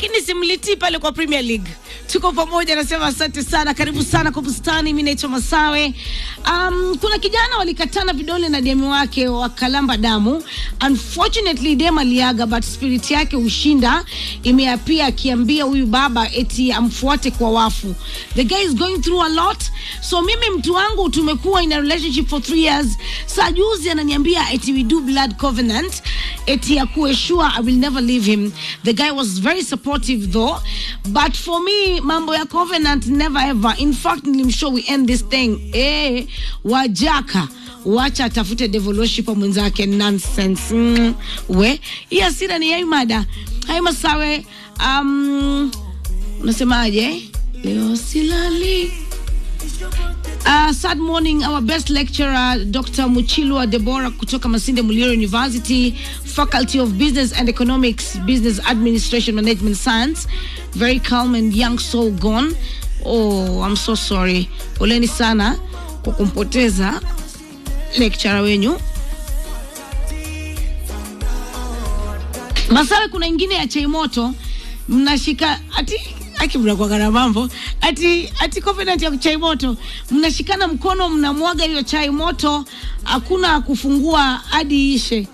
lakini simlitii pale kwa Premier League. Tuko pamoja, nasema asante sana, karibu sana kwa bustani. Mimi naitwa Masawe. Um, kuna kijana walikatana vidole na demu wake wakalamba damu. Unfortunately dem aliaga, but spirit yake ushinda imeapia akiambia huyu baba eti amfuate kwa wafu. The guy is going through a lot. So mimi mtu wangu tumekuwa in a relationship for three years. Saa juzi ananiambia eti we do blood covenant, eti akuwe sure I will never leave him. The guy was very supportive though, but for me mambo ya covenant never ever. In fact nilimshow we end this thing. Eh, wajaka wacha atafute devoluship mwenzake nonsense. Mm, we hii hasira ni yaimada hai masawe. Um, unasemaje leo silali Uh, sad morning our best lecturer Dr. Muchilwa Deborah kutoka Masinde Muliro University Faculty of Business and Economics Business Administration Management Science very calm and young soul gone oh I'm so sorry poleni sana kwa kumpoteza lecturer wenyu Masawe kuna ingine ya chai moto mnashika ati aki mnakuwaga na mambo ati ati covenant ya chai moto mnashikana mkono mnamwaga hiyo chai moto hakuna kufungua hadi ishe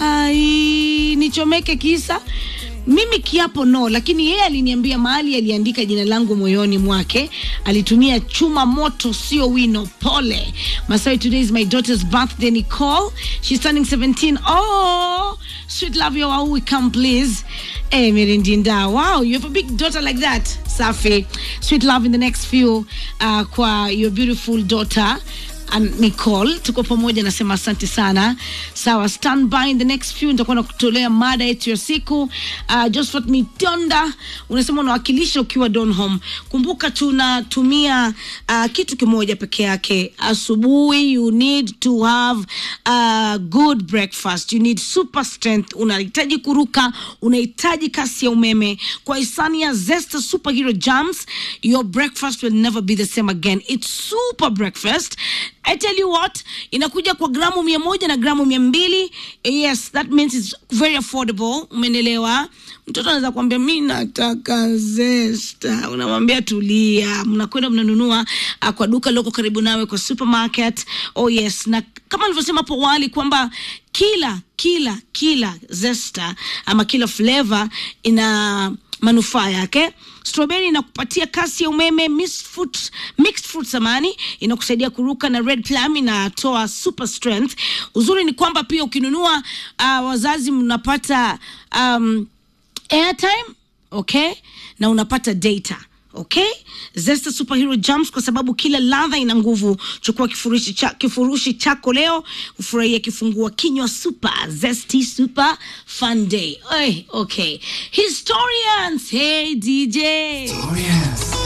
hai nichomeke kisa mimi kiapo no lakini yeye aliniambia mahali aliandika jina langu moyoni mwake alitumia chuma moto sio wino pole masai today is my daughter's birthday nicole she's turning 17 oh sweet love your we come please hey merindinda wow you have a big daughter like that safi sweet love in the next few uh, kwa your beautiful daughter and Nicole tuko pamoja, nasema asante sana. Sawa, stand by in the next few, nitakuwa nakutolea mada yetu ya siku. Uh, Josephat Mitonda unasema unawakilisha ukiwa Donholm. Kumbuka tunatumia uh, kitu kimoja peke yake asubuhi. You need to have a good breakfast, you need super strength. Unahitaji kuruka, unahitaji kasi ya umeme. Kwa hisani ya Zesta Superhero Jams, your breakfast will never be the same again. It's super breakfast I tell you what, inakuja kwa gramu mia moja na gramu mia mbili. Yes, that means it's very affordable. Umenelewa? Mtoto anaweza kuambia mi nataka zesta, unamwambia tulia, mnakwenda mnanunua uh, kwa duka loko karibu nawe, kwa supermarket. Oh yes, na kama nilivyosema hapo awali kwamba kila kila kila zesta ama kila flavor ina manufaa yake strawberry inakupatia kasi ya umeme mixed fruit, mixed fruit samani inakusaidia kuruka na red plum inatoa super strength uzuri ni kwamba pia ukinunua uh, wazazi mnapata um, airtime okay na unapata data okay zesta superhero jams kwa sababu kila ladha ina nguvu chukua kifurushi, cha, kifurushi chako leo ufurahia kifungua kinywa super zesty super fun day Oy, okay historians hey dj Oh yes.